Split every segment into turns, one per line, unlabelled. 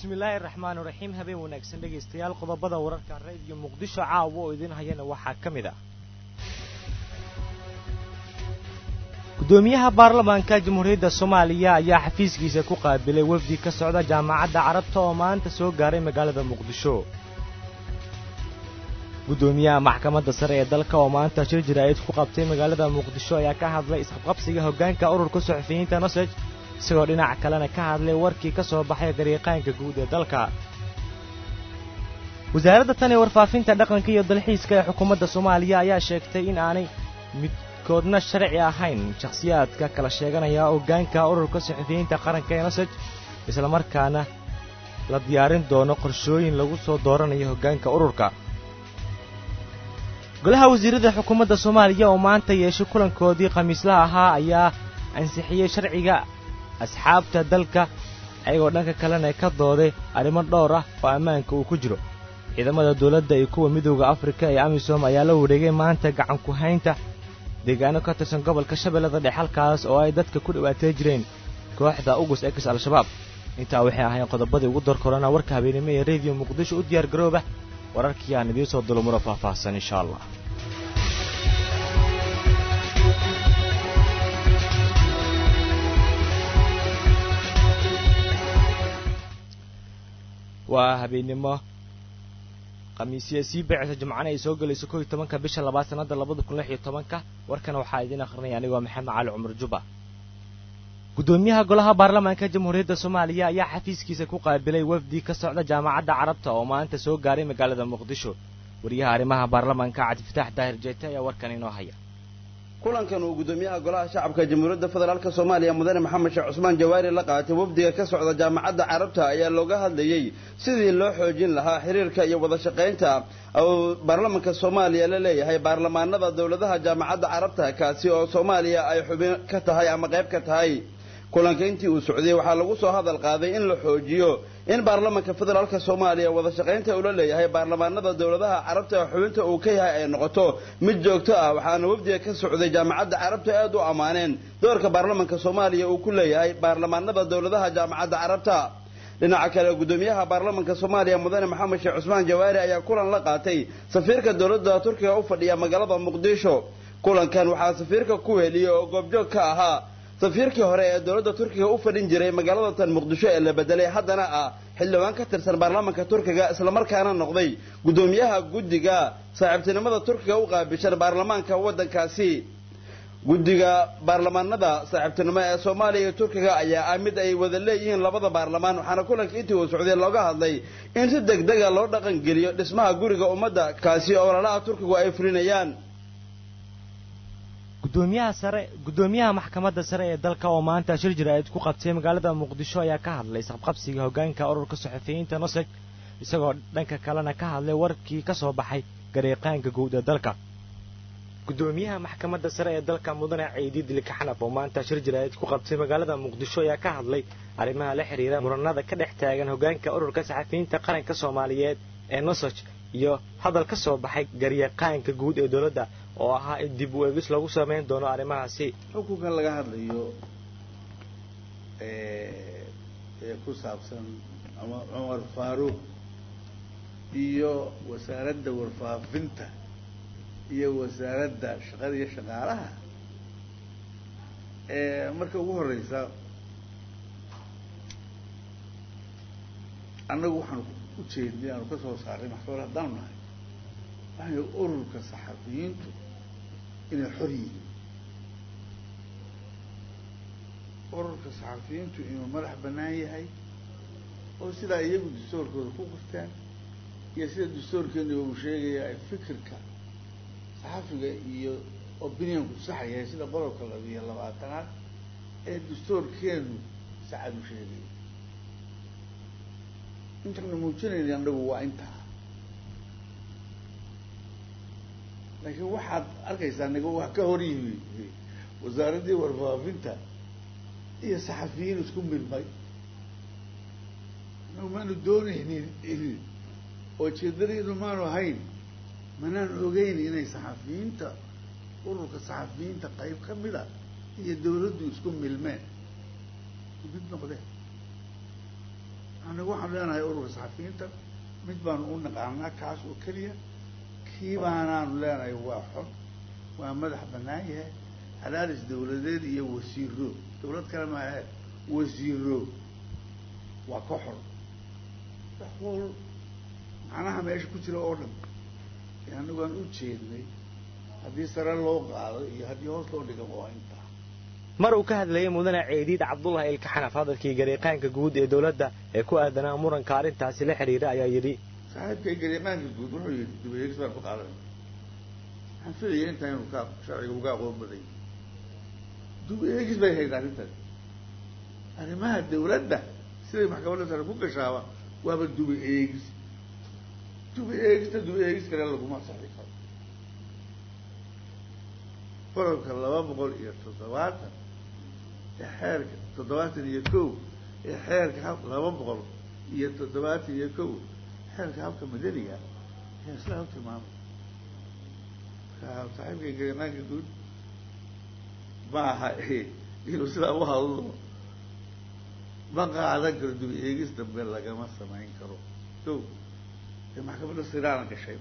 bismillaahi raxmaan raxiim habeen wanaagsan dhegaystayaal qodobada wararka radio muqdisho caawa oo idin hayana waxaa ka mid ah gudoomiyaha baarlamaanka jamhuuriyadda soomaaliya ayaa xafiiskiisa ku qaabilay wafdi ka socda jaamacadda carabta oo maanta soo gaaray magaalada muqdisho gudoomiyaha maxkamadda sare ee dalka oo maanta shir jaraa'id ku qabtay magaalada muqdisho ayaa ka hadlay isqabqabsiga hoggaanka ururka suxufiyiinta nosej isagoo dhinac kalena ka hadlay warkii ka soo baxay dariiqaanka guud ee dalka wasaaradda tan ee warfaafinta dhaqanka iyo dalxiiska ee xukuumadda soomaaliya ayaa sheegtay in aanay midkoodna sharci ahayn shakhsiyaadka kala sheeganaya hoggaanka ururka suxufiyiinta qaranka ee nosej islamarkaana la diyaarin doono qorshooyin lagu soo dooranayo hoggaanka ururka golaha wasiirada xukuumadda soomaaliya oo maanta yeeshay kulankoodii khamiislaha ahaa ayaa ansixiyey sharciga asxaabta dalka ayagoo dhanka kalena ka dooday arrimo dhowr ah oo ammaanka uu ku jiro ciidamada dawladda iyo kuwa midooda afrika ee amisom ayaa la wareegay maanta gacan ku haynta deegaano ka tirsan gobolka shabeellada dhexe halkaas oo ay dadka ku dhibaatay jireen kooxda ugus ex al-shabaab intaa waxay ahayn qodobadii ugu dar korana warka habeenimo ee rediyo muqdisho u diyaar garooba wararkii aan idiin soo dulmuro faahfaahsan insha allah waa habeennimo khamiisya sii beecisa jimcana ay soo gelayso koo iyo tobanka bisha labaad sannadda labada kun lix iyo tobanka warkana waxaa idiin akhrinaya anigoo maxamed cali cumar juba gudoomiyaha golaha baarlamaanka jamhuuriyadda soomaaliya ayaa xafiiskiisa ku qaabilay wafdi ka socda jaamacadda carabta oo maanta soo gaaray magaalada muqdisho wariyaha arrimaha baarlamaanka cabdifitaax daahir jeete ayaa warkan inoo haya
kulankan uu gudoomiyaha golaha shacabka jamhuuriyadda federaalk soomaaliya mudane maxamed sheekh cusmaan jawaari la qaatay wafdiga ka socda jaamacadda carabta ayaa looga hadlayey sidii loo xoojin lahaa xiriirka iyo wada shaqaynta uu baarlamanka soomaaliya la leeyahay baarlamaanada dowladaha jaamacadda carabta kaasi oo soomaaliya ay xubin ka tahay ama qayb ka tahay kulanka intii uu socday waxaa lagu soo hadal qaaday in la xoojiyo in baarlamanka federaalk soomaaliya wada shaqaynta ula leeyahay baarlamaanada dowladaha carabta ee xubinta uu ka yahay ay noqoto mid joogto ah waxaana wafdiga ka socday jaamacadda carabta aad u ammaaneen doorka baarlamanka soomaaliya uu ku leeyahay baarlamaanada dowladaha jaamacadda carabta dhinaca kale gudoomiyaha baarlamanka soomaaliya mudane maxamed sheekh cusmaan jawaari ayaa kulan la qaatay safiirka dowladda turkiga u fadhiya magaalada muqdisho kulankan waxaa safiirka ku heliyey oo goobjoog ka ahaa safiirkii hore ee dowladda turkiga u fadhin jiray magaalada tan muqdisho ee la bedelay haddana ah xildhibaan ka tirsan baarlamanka turkiga islamarkaana noqday gudoomiyaha guddiga saaxiibtinimada turkiga u qaabishan baarlamaanka waddankaasi guddiga baarlamaanada saaxiibtinimo ee soomaaliya iyo turkiga ayaa ah mid ay wada leeyihiin labada baarlamaan waxaana kulanka intii uu socday looga hadlay in si degdega loo dhaqangeliyo dhismaha guriga ummadda kaasi oo ololaha turkigu ay fulinayaan
gudoomiyaha sare gudoomiyaha maxkamadda sare ee dalka oo maanta shir jaraa'id ku qabtay magaalada muqdisho ayaa ka hadlay isqabqabsiga hoggaanka ururka suxufiyiinta noseg isagoo dhanka kalena ka hadlay warkii ka soo baxay gareeqaanka guud ee dalka gudoomiyaha maxkamadda sare ee dalka mudane ciidi dilikaxnaf oo maanta shir jaraa'id ku qabtay magaalada muqdisho ayaa ka hadlay arrimaha la xidhiira muranada ka dhex taagan hoggaanka ururka saxafiyiinta qaranka soomaaliyeed ee nosoj iyo hadal ka soo baxay garyaqaanka guud ee dowladda oo ahaa in dib u eegis lagu samayn doono arrimahaasi
xukunkan laga hadlayo ee ku saabsan cumar faaruuq iyo wasaaradda warfaafinta iyo wasaaradda shaqada iyo shaqaalaha marka ugu horeysa annagu waxaanu ujeednay aanu ka soo saaray maxkamad haddaanu nahay waxay ururka saxafiyiintu inay xor yihiin ururka saxafiyiintu inuu madax bannaan yahay oo sidaa iyagu dastuurkooda ku qorteen iyo sida dastuurkeenu uu sheegaya ay fikirka saxafiga iyo opinionku sax yahay sida qodobka labiyo labaatanaad ee dastuurkeenu saxad u sheegaya intaanu muujinayna annagu waa intaa laakiin waxaad arkaysaa niga wax ka hor yimi wasaaraddii warfaafinta iyo saxafiyiin isku milmay anagu maanu doonaynin oo jeedadaydu maanu ahayn manaan ogeyn inay saxafiyiinta ururka saxafiyiinta qayb ka mida iyo dawladdu isku milmeen mid noqdeen anagu waxaan leenahay ururka saxafiyiinta mid baanu u naqaanaa kaas oo keliya kii baanaanu leenahay waa xor waa madax bannaan yahay halaalis dawladeed iyo wasiiro dawlad kale maahe wasiiro waa ka xor waxwal macnaha meesha ku jira oo dhan ee anagu aan u jeednay haddii sare loo qaado iyo haddii hoos loo dhiga waa intaa
mar uu ka hadlayay mudane ceediid cabdullahi ilkaxanaf hadalkii gariiqaanka guud ee dowladda ee ku aadanaa muranka arrintaasi la xidhiira ayaa yidhi
saaxiibkay gariiqaanka guud wuxuu yidhi dubayeegis baan ku qaadanay waxaan filaya intaa inuu ka sharciga uga aqoon baday dubayeegis bay hayd arrintan arrimaha dawladda siday maxkamadda sare ku gashaaba waaba duba eegis duba eegista duba eegis kale laguma saxi karo qodobka laba boqol iyo toddobaatan ee xeerka toddobaatan iyo kow ee xeerka hab laba boqol iyo toddobaatan iyo kow xeerka habka madaniga ayaa sidaa u tilmaamay marka saaxiibka garimaanka guud ma aha inuu sidaa u hadlo ma qaadan karo duba eegis dambe lagama samayn karo kow ee maxkamadda siraana gashay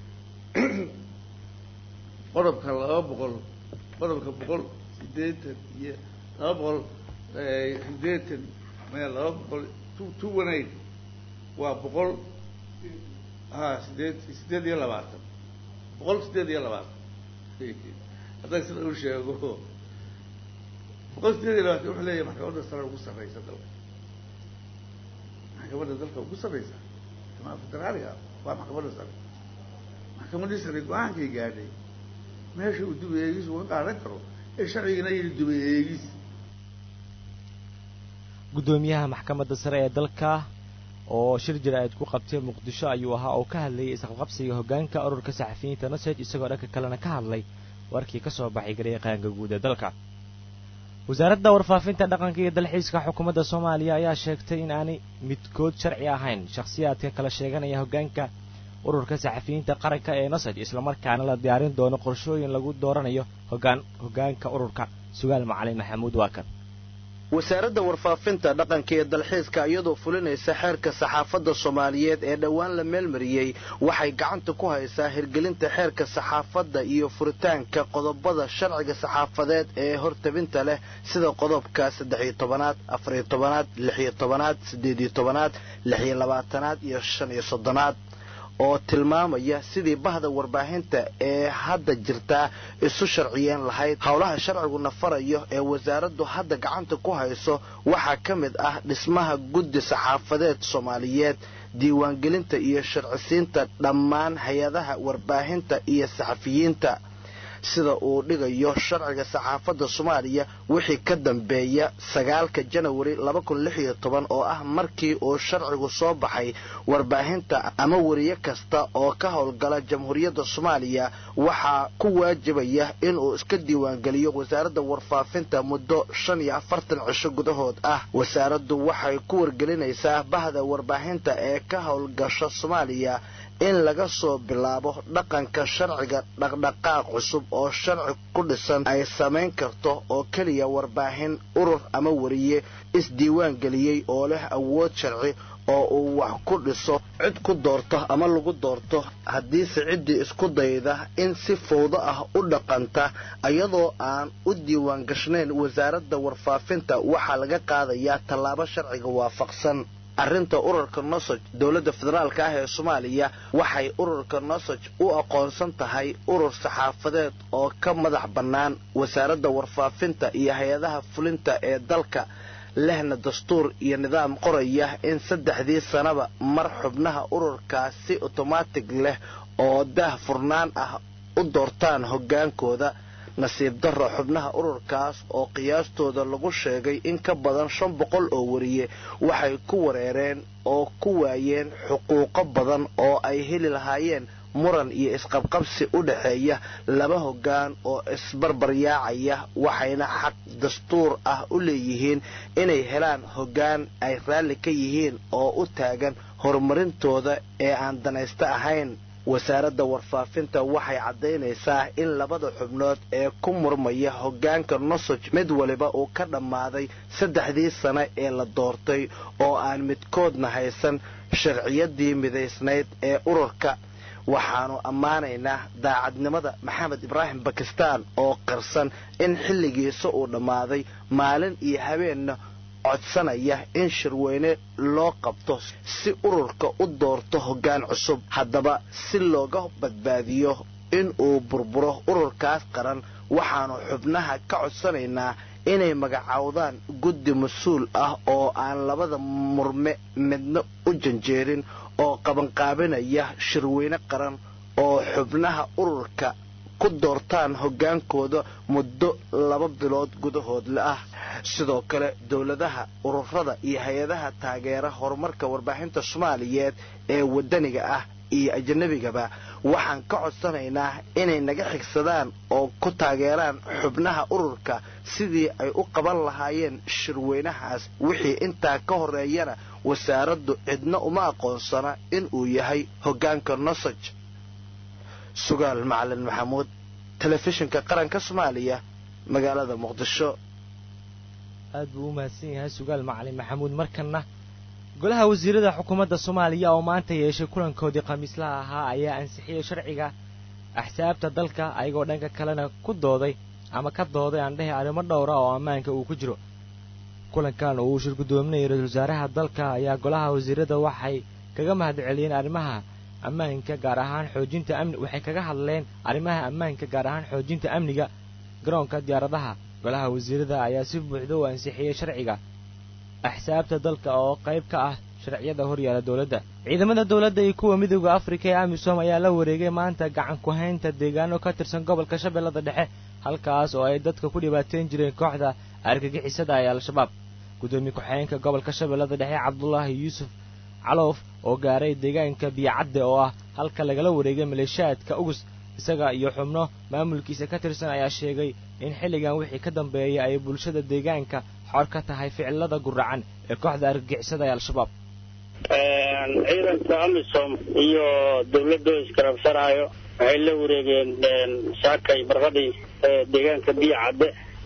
qodobka laba boqol qodobka boqol sideetan iyo laba boqol sideetan maya laba boqol two two one eight waa boqol ha sideed sideed iyo labaatan boqol sideed iyo labaatan hadday sida u sheego boqol sideed iyo labaatan wuxuu leeyahay maxkamadda sare ugu sarreysa dalka maxkamadda dalka ugu sarreysa jamaa federaaliga waa maxkamadda sare maxkamaddii sare go-aankay gaadhay meesha uu duba eegis uga qaadan karo ee sharcigana yidhi duba eegis
guddoomiyaha maxkamadda sare ee dalka oo shir jira-eed ku qabtay muqdisho ayuu ahaa oo ka hadlayay isqabqabsiga hoggaanka ururka saxafiyiinta nasaj isagoo dhanka kalena ka hadlay warkii ka soo baxay gariiqaanka guud ee dalka wasaaradda warfaafinta dhaqanka iyo dalxiiska xukuumadda soomaaliya ayaa sheegtay in aanay midkood sharci ahayn shakhsiyaadka kala sheeganaya hoggaanka ururka saxafiyiinta qaranka ee nasaj islamarkaana la diyaarin doono qorshooyin lagu dooranayo hogaan hoggaanka ururka sugaal macalin maxamuud waa kan
wasaaradda warfaafinta dhaqanka iyo dalxiiska iyadoo fulinaysa xeerka saxaafadda soomaaliyeed ee dhowaan la meelmariyey waxay gacanta ku haysaa hirgelinta xeerka saxaafadda iyo furitaanka qodobada sharciga saxaafadeed ee hortabinta leh sida qodobka saddex-iyo tobanaad afariyo tobanaad lixiyo tobanaad siddeediyo tobanaad lixiyo labaatanaad iyo shan iyo soddonaad oo tilmaamaya sidii bahda warbaahinta ee hadda jirtaa isu sharciyeen lahayd howlaha sharciguna farayo ee wasaaraddu hadda gacanta ku hayso waxaa ka mid ah dhismaha guddi saxaafadeed soomaaliyeed diiwaangelinta iyo sharcisiinta dhammaan hay-adaha warbaahinta iyo saxafiyiinta sida uu dhigayo sharciga saxaafadda soomaaliya wixii ka dambeeya sagaalka janawari oo ah markii uu sharcigu soo baxay warbaahinta ama weriye kasta oo ka howlgala jamhuuriyadda soomaaliya waxaa ku waajibaya inuu iska diiwaangeliyo wasaaradda warfaafinta muddo shan iyo afartan cisho gudahood ah wasaaraddu waxay ku wargelinaysaa bahda warbaahinta ee ka howlgasha soomaaliya in laga soo bilaabo dhaqanka sharciga dhaqdhaqaaq cusub oo sharci ku dhisan ay samayn karto oo keliya warbaahin urur ama weriye isdiiwaan geliyey oo leh awood sharci oo uu wax ku dhiso cid ku doorto ama lagu doorto haddiise ciddii isku dayda in si fowdo ah u dhaqanta iyadoo aan u diiwaan gashnayn wasaaradda warfaafinta waxaa laga qaadayaa tallaabo sharciga waafaqsan arrinta ururka nosoj dowladda federaalka ah ee soomaaliya waxay ururka nosoj u aqoonsan tahay urur saxaafadeed oo ka madax bannaan wasaaradda warfaafinta iyo hay-adaha fulinta ee dalka lehna dastuur iyo nidaam qoraya in saddexdii sanaba mar xubnaha ururkaas si otomaatig leh oo daah furnaan ah u doortaan hoggaankooda nasiib darro xubnaha ururkaas oo qiyaastooda lagu sheegay in ka badan shan boqol oo weriye waxay ku wareereen oo ku waayeen xuquuqo badan oo ay heli lahaayeen muran iyo isqabqabsi u dhaxeeya laba hoggaan oo isbarbaryaacaya waxayna xaq dastuur ah u leeyihiin inay helaan hoggaan ay raalli ka yihiin oo u taagan horumarintooda ee aan danaysto ahayn wasaaradda warfaafinta waxay caddaynaysaa in labada xubnood ee ku murmaya hoggaanka nosoj mid waliba uu ka dhammaaday saddexdii sane ee la doortay oo aan midkoodna haysan sharciyadii midaysnayd ee ururka waxaannu ammaanaynaa daacadnimada maxamed ibraahim bakistaan oo qarsan in xilligiisa uu dhammaaday maalin iyo habeenna codsanaya in shirweyne loo qabto si ururka u doorto hoggaan cusub haddaba si looga badbaadiyo in uu burburo ururkaas qaran waxaannu xubnaha ka codsanaynaa inay magacowdaan guddi mas-uul ah oo aan labada murme midna u janjeerin oo qabanqaabinaya shirweyne qaran oo xubnaha ururka ku doortaan hoggaankooda muddo laba bilood gudahoodle ah sidoo kale dowladaha ururada iyo hay-adaha taageera horumarka warbaaxinta soomaaliyeed ee waddaniga ah iyo ajnabigaba waxaan ka codsanaynaa inay naga xigsadaan oo ku taageeraan xubnaha ururka sidii ay u qaban lahaayeen shirweynahaas wixii intaa ka horeeyana wasaaraddu cidna uma aqoonsana inuu yahay hoggaanka nosoj sugaal macalin maxamuud telefishinka qaranka soomaaliya magaalada muqdisho
aad buu u mahadsan yahay sugaal macalin maxamuud markanna golaha wasiirada xukuumadda soomaaliya oo maanta yeeshay kulankoodii khamiislaha ahaa ayaa ansixiyey sharciga axsaabta dalka ayagoo dhanka kalena ku dooday ama ka dooday aan dhehe arrimo dhowra oo ammaanka uu ku jiro kulankan uu shir guddoominayay ra-isul wasaaraha dalka ayaa golaha wasiirada waxay kaga mahad celiyeen arrimaha ammaanka gaar ahaan xoojinta amni waxay kaga hadleen arrimaha ammaanka gaar ahaan xoojinta amniga garoonka diyaaradaha golaha wasiirada ayaa si buuxda u ansixiyey sharciga axsaabta dalka oo qayb ka ah sharciyada horyaala dowladda ciidamada dowladda iyo kuwa midooda afrika ee amisom ayaa la wareegay maanta gacan ku-haynta deegaano ka tirsan gobolka shabeellada dhexe halkaas oo ay dadka ku dhibaateyn jireen kooxda argagixisada ee al-shabaab guddoomiye ku-xigeenka gobolka shabeellada dhexe cabdulaahi yuusuf caloof oo gaaray deegaanka biyacadde oo ah halka lagala wareegay maleeshiyaadka ugus isaga iyo xubno maamulkiisa ka tirsan ayaa sheegay in xilligan wixii ka dambeeya ay bulshada deegaanka xor ka tahay ficilada guracan ee kooxda argagixisada ee al-shabaab
ciidanka amisom iyo dawladda iskarabsanaayo waxay la wareegeen saakay barqadii deegaanka biyo cadde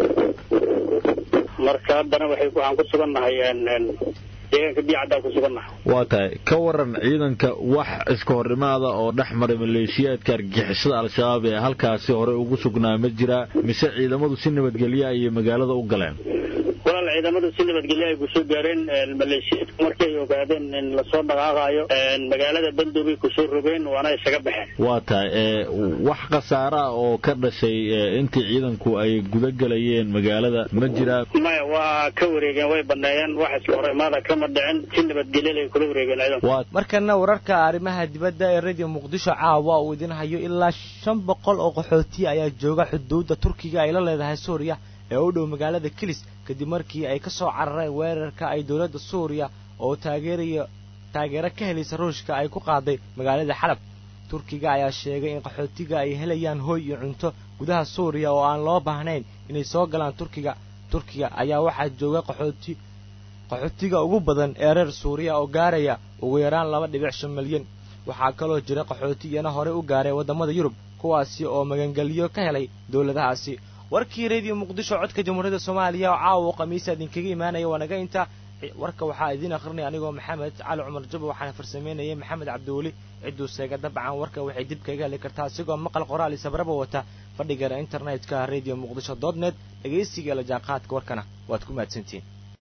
marka haddana waxay waxaan ku sugannahay deegaanka biyo caddaan ku sugannahay
waa tahay ka waran ciidanka wax iska horimaada oo dhex maray maleeshiyaadka argixisada al-shabaab ee halkaasi hore ugu sugnaa ma jiraa mise ciidamadu si nabadgelya ayay magaalada u galeen
walaal ciidamadu si nabadgelyo ay kusoo gaareen maleeshiyaadku markii ay ogaadeen in lasoo dhaqaaqaayo magaalada bandoobay kusoo rogeen waana isaga baxeen
waa tahay wax khasaara ah oo ka dhashay intii ciidanku ay guda gelayeen magaalada ma jiraa
maya waa ka wareegeen way baneeyeen wax iska hor imaada kama dhicin si nabadgelyo ay kula wareegeen ciidanku
markana wararka arrimaha dibadda ee radio muqdisho caawa uu idin hayo ilaa shan boqol oo qaxootiya ayaa jooga xuduudda turkiga ay la leedahay suuriya ee u dhow magaalada kilis kadib markii ay ka soo carareen weerarka ay dowladda suuriya oo taageeraya taageero ka helaysa ruushka ay ku qaaday magaalada xalab turkiga ayaa sheegay in qaxootiga ay helayaan hooy iyo cunto gudaha suuriya oo aan loo baahnayn inay soo galaan turkiga turkiga ayaa waxaa jooga qaxooti qaxootiga ugu badan ee reer suuriya oo gaaraya ugu yaraan laba dhibic shan milyan waxaa kaloo jira qaxooti iyana horey u gaaray waddamada yurub kuwaasi oo magangelyo ka helay dowladahaasi warkii radio muqdisho codka jamhuuriyadda soomaaliya oo caawa khamiisa idinkaga imaanaya waa naga inta warka waxaa idiin akhrinaya anigoo maxamed cali cumar jabo waxaana farsameynayay maxamed cabdiweli cidduu seega dabcan warka waxay dib kaga heli kartaa isigoo maqal qoraal iyo sabraba wata fadhigana internetka radio muqdisho dot net dhegaysiga la jaanqaadka warkana waad ku mahadsantihiin